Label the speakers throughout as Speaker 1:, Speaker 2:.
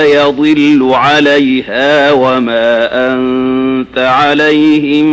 Speaker 1: يضل عليها وما أنت عليهم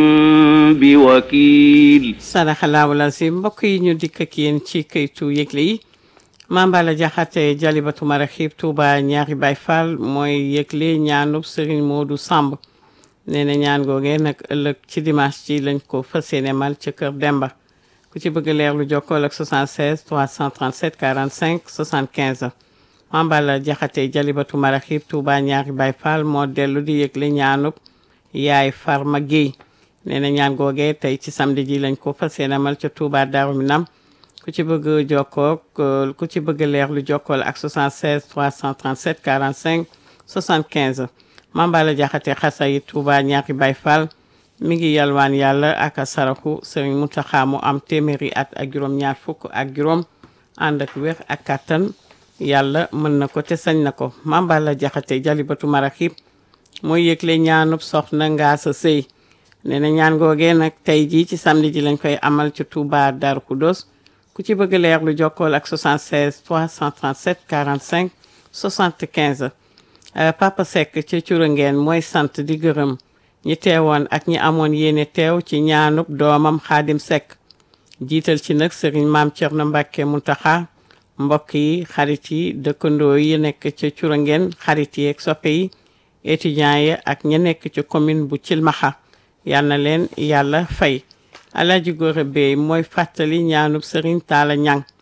Speaker 1: بوكيل
Speaker 2: sadaxalaahu lazim mbokk yi ñu dikk ak yéen ci këytu yëgle yi Mambala Jaxate Jalibatu Maraxib Touba ñaari Baay Faal mooy yëgle ñaanub Serigne Modou Samb nee na ñaan googee nag ëllëg ci dimanche ci lañ ko fas yéene mal ca kër Demba ku ci bëgg leer lu jokkool ak 76 337 45 75 Mambala Jaxate Jalibatu Maraxib Touba ñaari Baay Faal moo dellu di yëgle ñaanub yaay Farma Guèye nee na ñaan googee tey ci samedi ji lañ ko fas yéene mal ca Touba Darou Minam ku ci bëgg jokkoo ku ci bëgg leer lu jokkool ak 76 337 45 75 Mambala Jaxate Xasayi Touba ñaari Baay Faal mi ngi yalwaan yàlla ak saraxu Sëriñ Muntaxa mu am téeméeri at ak juróom ñaar fukk ak juróom ànd ak wér ak kàttan yàlla mën na ko te sañ na ko Mambala Jaxate Jalibatu Maraxib mooy yëgle ñaanub soxna Ngaasa Sëy nee na ñaan googee nag tey jii ci samedi ji lañ koy amal ci Touba Darou Khoudoss ku ci bëgg leer lu jokkool ak 76 337 45 75 Papa Seck ca Curangeen mooy sant di gërëm ñi teewoon ak ñi amoon yéene teew ci ñaanub doomam Xaadim Seck jiital ci nag sëriñ maam Cerno Mbàkke Muntaxa mbokk yi xarit yi dëkkandoo yi nekk ca Curangeen xarit yi ak soppe yi étudiants yi ak ña nekk ci commune bu Cilmaxa yal na leen yàlla fay Alaaji Góora Bey mooy fàttali ñaanub sëriñ Taala Ñang